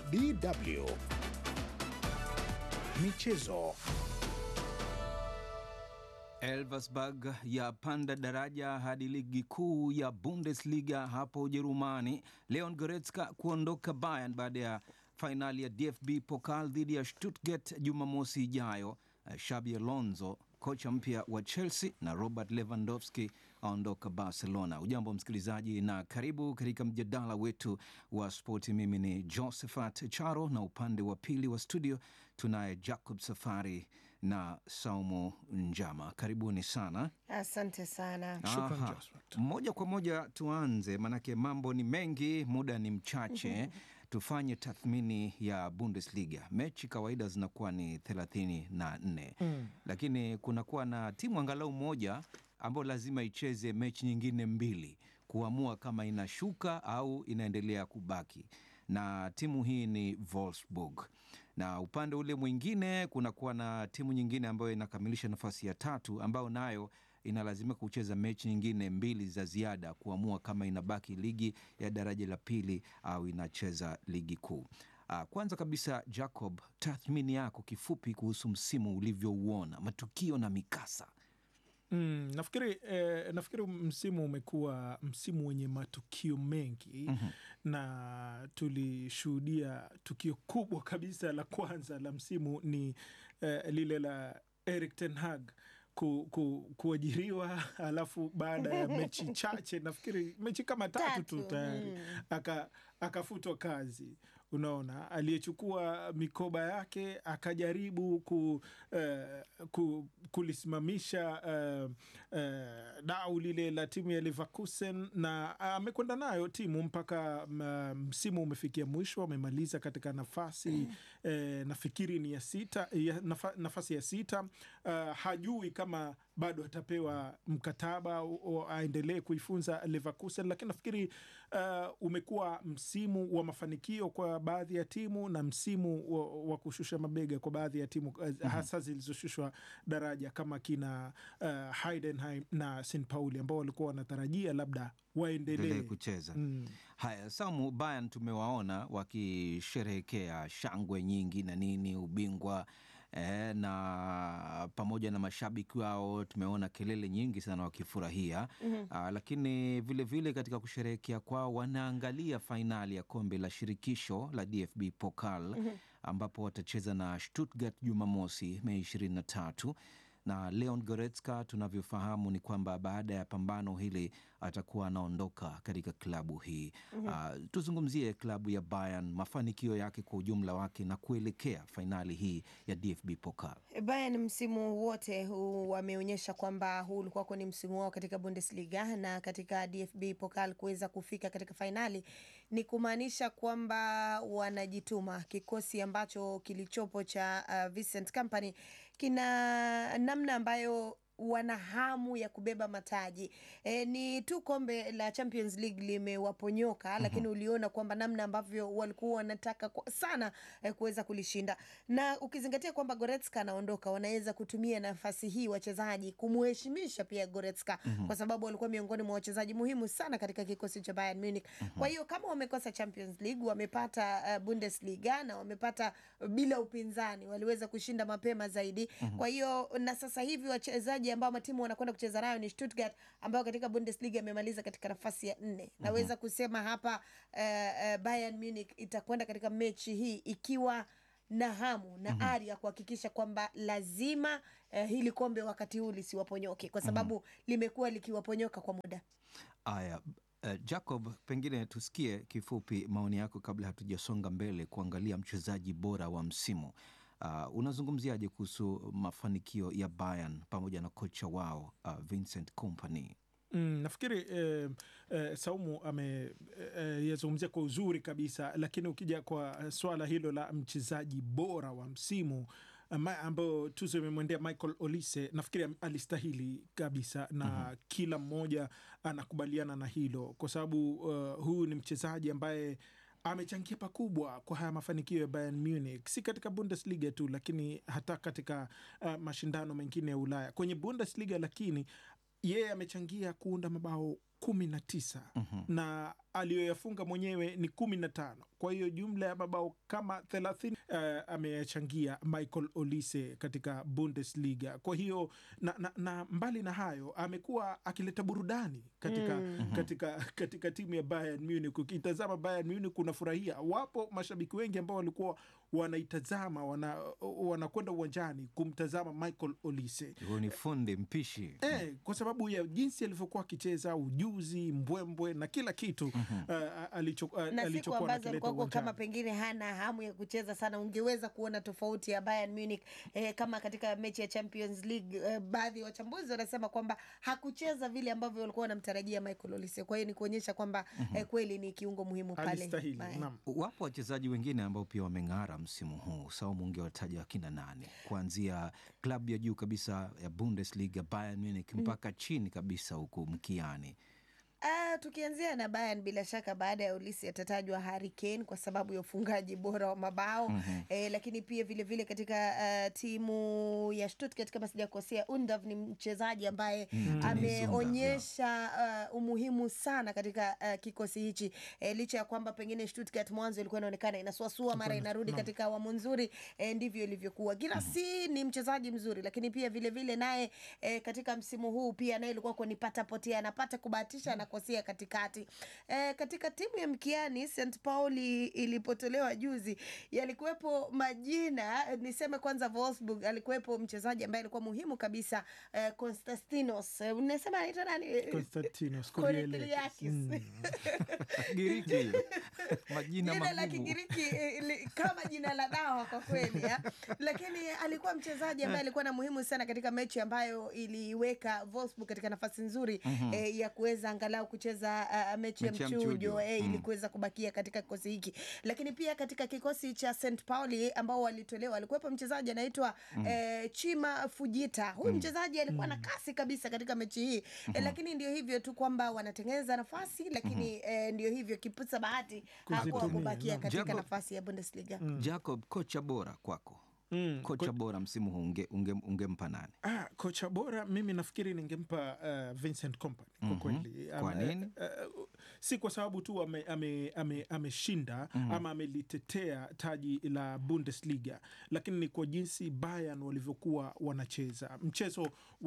DW Michezo. Elversberg yapanda daraja hadi ligi kuu ya Bundesliga hapo Ujerumani. Leon Goretzka kuondoka Bayern baada ya fainali ya DFB Pokal dhidi ya Stuttgart Jumamosi ijayo. Xabi Alonso kocha mpya wa Chelsea na Robert Lewandowski aondoka Barcelona. Ujambo msikilizaji, na karibu katika mjadala wetu wa spoti. Mimi ni Josephat Charo na upande wa pili wa studio tunaye Jacob Safari na Saumu Njama. Karibuni sana. Asante sana. Shukran, Aha. Josephat. Moja kwa moja tuanze, manake mambo ni mengi, muda ni mchache. Tufanye tathmini ya Bundesliga. Mechi kawaida zinakuwa ni thelathini na nne lakini kunakuwa na timu angalau moja ambayo lazima icheze mechi nyingine mbili kuamua kama inashuka au inaendelea kubaki, na timu hii ni Wolfsburg. Na upande ule mwingine kunakuwa na timu nyingine ambayo inakamilisha nafasi ya tatu ambayo nayo inalazimika kucheza mechi nyingine mbili za ziada kuamua kama inabaki ligi ya daraja la pili au inacheza ligi kuu. Ah, Kwanza kabisa, Jacob, tathmini yako kifupi kuhusu msimu ulivyouona, matukio na mikasa. Mm, nafikiri, eh, nafikiri msimu umekuwa msimu wenye matukio mengi na tulishuhudia tukio kubwa kabisa la kwanza la msimu ni eh, lile la Erik ten Hag ku, ku, kuajiriwa alafu baada ya mechi chache nafikiri mechi kama tatu tu Tatu, tayari mm. aka akafutwa kazi. Unaona, aliyechukua mikoba yake akajaribu ku, eh, ku, kulisimamisha eh, eh, dau lile la timu ya Leverkusen na amekwenda nayo timu mpaka mm, msimu umefikia mwisho, amemaliza katika nafasi eh, nafikiri ni ya sita, ya, nafa, nafasi ya sita. Uh, hajui kama bado atapewa mkataba au- au aendelee kuifunza Leverkusen, lakini nafikiri uh, umekuwa msimu wa mafanikio kwa baadhi ya timu na msimu wa, wa kushusha mabega kwa baadhi ya timu uh, hasa zilizoshushwa daraja kama kina uh, Heidenheim na St Pauli ambao walikuwa wanatarajia labda endelee waendelee kucheza. Mm. Haya, Samu, Bayern tumewaona wakisherehekea shangwe nyingi na nini, ubingwa eh, na pamoja na mashabiki wao tumeona kelele nyingi sana wakifurahia. Ah, lakini vilevile vile katika kusherehekea kwao wanaangalia fainali ya kombe la shirikisho la DFB Pokal ambapo watacheza na Stuttgart Jumamosi Mei 23 na Leon Goretzka tunavyofahamu ni kwamba baada ya pambano hili atakuwa anaondoka katika klabu hii. Ah, tuzungumzie klabu ya Bayern, mafanikio yake kwa ujumla wake na kuelekea fainali hii ya DFB Pokal. Bayern msimu wote huu wameonyesha kwamba huu ulikuwa ni msimu wao katika Bundesliga na katika DFB Pokal kuweza kufika katika fainali ni kumaanisha kwamba wanajituma. Kikosi ambacho kilichopo cha uh, Vincent Kompany kina namna ambayo wana hamu ya kubeba mataji e, ni tu kombe la Champions League limewaponyoka, lakini uliona kwamba namna ambavyo walikuwa wanataka kwa- sana e, kuweza kulishinda, na ukizingatia kwamba Goretzka anaondoka, wanaweza kutumia nafasi hii wachezaji kumuheshimisha pia Goretzka kwa sababu walikuwa miongoni mwa wachezaji muhimu sana katika kikosi cha Bayern Munich. Kwa hiyo kama wamekosa Champions League, wamepata uh, Bundesliga na wamepata bila upinzani, waliweza kushinda mapema zaidi. Kwa hiyo na sasa hivi wachezaji ambao matimu wanakwenda kucheza nayo ni Stuttgart ambao katika Bundesliga imemaliza katika nafasi ya nne. Naweza kusema hapa uh, uh, Bayern Munich itakwenda katika mechi hii ikiwa na hamu na ari ya kuhakikisha kwamba lazima uh, hili kombe wakati huu lisiwaponyoke kwa sababu limekuwa likiwaponyoka kwa muda. Aya, eh, Jacob, pengine tusikie kifupi maoni yako kabla hatujasonga mbele kuangalia mchezaji bora wa msimu. Uh, unazungumziaje kuhusu mafanikio ya Bayern pamoja na kocha wao uh, Vincent Kompany? Mm, nafikiri eh, eh, Saumu ameyazungumzia kwa uzuri kabisa, lakini ukija kwa swala hilo la mchezaji bora wa msimu ama- ambayo tuzo imemwendea Michael Olise, nafikiri am- alistahili kabisa na kila mmoja anakubaliana na hilo kwa sababu uh, huyu ni mchezaji ambaye amechangia pakubwa kwa haya mafanikio ya Bayern Munich, si katika Bundesliga tu, lakini hata katika uh, mashindano mengine ya Ulaya. Kwenye Bundesliga lakini yeye amechangia kuunda mabao kumi na tisa na aliyoyafunga mwenyewe ni kumi na tano. Kwa hiyo jumla ya mabao kama thelathini uh, ameyachangia Michael Olise katika Bundesliga. Kwa hiyo na, na, na mbali na hayo amekuwa akileta burudani katika, Mm. katika, katika timu ya Bayern Munich. Ukitazama Bayern Munich unafurahia. Wapo mashabiki wengi ambao walikuwa wanaitazama wana- wanakwenda uwanjani kumtazama Michael Olise. Huyu ni fundi mpishi. Eh, kwa sababu ya jinsi alivyokuwa akicheza, ujuzi, mbwembwe na kila kitu uh, alicho, uh, na siku alichokuwa ambazo anakileta alikuwa kama uwanjani. pengine hana hamu ya kucheza sana, ungeweza kuona tofauti ya Bayern Munich eh, kama katika mechi ya Champions League eh, baadhi ya wachambuzi wanasema kwamba hakucheza vile ambavyo walikuwa wanamtarajia Michael Olise. Kwa hiyo ni kuonyesha kwamba eh, kweli ni kiungo muhimu pale. Alistahili, Bayern. naam. Wapo wachezaji wengine ambao pia wameng'ara msimu huu. Saumu, ungewataja wakina nane, kuanzia klabu ya juu kabisa ya Bundesliga Bayern Munich mpaka chini kabisa huku mkiani. Ah, tukianzia na Bayern bila shaka baada ya Ulisi atatajwa Harry Kane kwa sababu ya ufungaji bora wa mabao eh, lakini pia vile vile katika ah, timu ya Stuttgart kama sijakosea, Undav ni mchezaji ambaye ameonyesha ah, umuhimu sana katika ah, kikosi hichi eh, licha ya kwamba pengine Stuttgart mwanzo ilikuwa inaonekana inasuasua mara inarudi katika awamu nzuri eh, ndivyo ilivyokuwa. Girassi ni mchezaji mzuri, lakini pia vile vile naye eh, katika msimu huu pia naye ilikuwa ni pata potea, anapata kubahatisha, anakosea katikati. Eh, katika timu ya mkiani St Pauli ilipotolewa juzi, yalikuwepo majina eh, niseme kwanza Wolfsburg alikuwepo mchezaji ambaye alikuwa muhimu kabisa eh, Konstantinos eh, unasema anaitwa nani? Konstantinos Koreliakis. Koreliakis. Giriki majina jina la magumu. Kigiriki eh, li- kama jina la dawa kwa kweli ya. Lakini alikuwa mchezaji ambaye alikuwa na muhimu sana katika mechi ambayo iliweka Wolfsburg katika nafasi nzuri eh, ya kuweza angalau kucheza ah, mechi ya Mechi ya mchujo mchujo. eh, ili Mm. kuweza kubakia katika kikosi hiki. Lakini pia katika kikosi cha St Pauli ambao walitolewa alikuwepo mchezaji anaitwa eh, Chima Fujita. Huyu mchezaji alikuwa na kasi kabisa katika mechi hii eh, lakini ndio hivyo tu kwamba wanatengeneza nafasi lakini eh, ndio hivyo kipusa bahati hakuwa Kuzitumia, kubakia naam. katika Jacob- nafasi ya Bundesliga. Jacob, kocha bora kwako, Mm. kocha bora msimu huu unge, unge, ungempa nani? Ah, kocha bora mimi nafikiri ningempa uh, Vincent Kompany kwa Mhm. kweli. Kwa Ama, nini? uh, si kwa sababu tu ameshinda ame, ame, ameshinda ama amelitetea taji la Bundesliga, lakini ni kwa jinsi Bayern walivyokuwa wanacheza mchezo